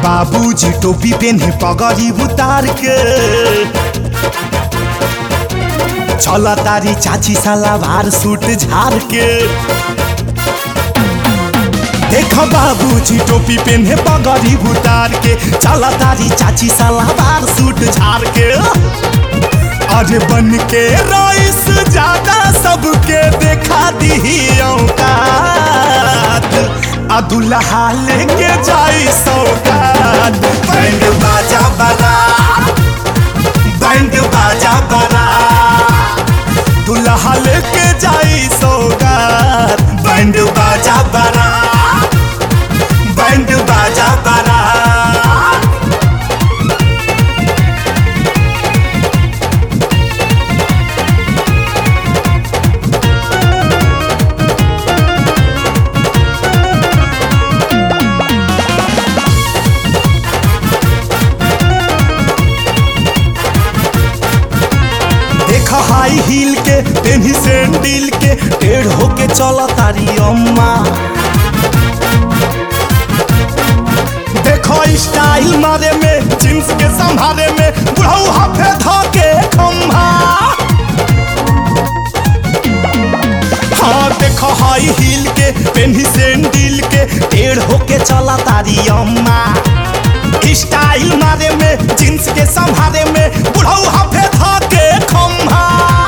बाबूजी टोपी पेन्हे पगड़ी उतार के चल तारी चाची सलावार सूट झार के देख बाबूजी टोपी पेन्हे पगड़ी उतार के चल तारी चाची सलावार सूट झार के अरे बन के रईस ज्यादा सबके देखा दी औकात आ दुल्हा लेके जाई सौगात बैंड बाजा बना बैंड बाजा बना दुल्हा लेके जाई सौगात बैंड बाजा बना बैंड बाजा बना देख हाई हील के पेन्ही सैंडल के टेढ़ होके चल तारी अम्मा देखो स्टाइल मारे में जींस के संभारे में बुढ़ऊ हाफे धके खम्भा हाँ देखो हाई हील के पेन्ही सैंडल के टेढ़ होके चला तारी अम्मा स्टाइल मारे में जींस के संभारे में बुढ़ऊ हाफे धके खम्भा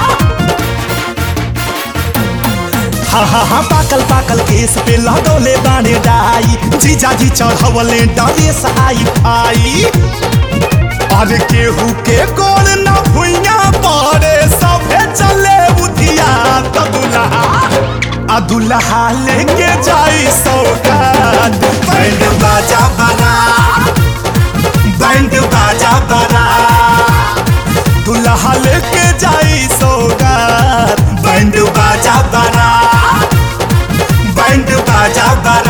हा हा हा पाकल पाकल केस पे लगौले बाने डाई जीजा जी चढ़वले डरेस आई फाई अरे केहू के गोल न भुइया पड़े सभे चले उधिया त दुल्हा आ दुल्हा लेके जाई सौगात बैंड बाजा बना बैंड बाजा बना दुल्हा लेके जाई सौगात बैंड बाजा बना बैंड बाजा बना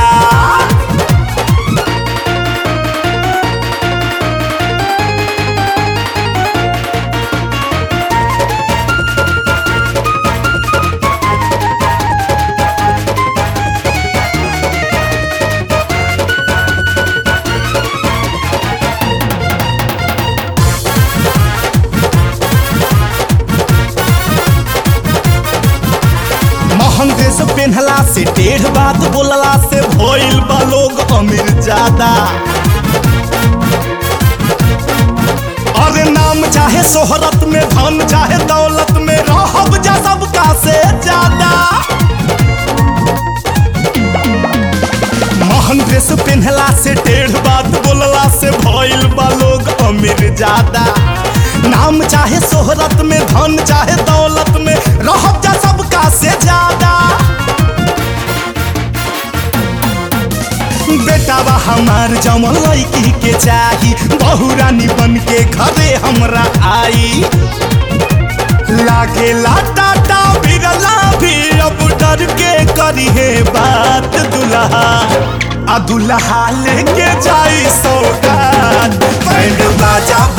महंग ड्रेस पहनला से टेढ़ बात बोलला से भइल बा लोग अमीर ज्यादा अरे नाम चाहे शोहरत में धन चाहे दौलत में रहब जा सबका से ज्यादा महंग ड्रेस पहनला से टेढ़ बात बोलला से भइल बा लोग अमीर ज्यादा नाम चाहे शोहरत में धन चाहे दौलत में रहब जा सबका से ज्यादा बेटावा हमार जमल लड़की के चाही बहु रानी बन के घरे हमरा आई लागे टाटा बिरला भी अब डर के करी है बात दुल्हा आ दुल्हा लेके जाई सौगात बैंड बाजा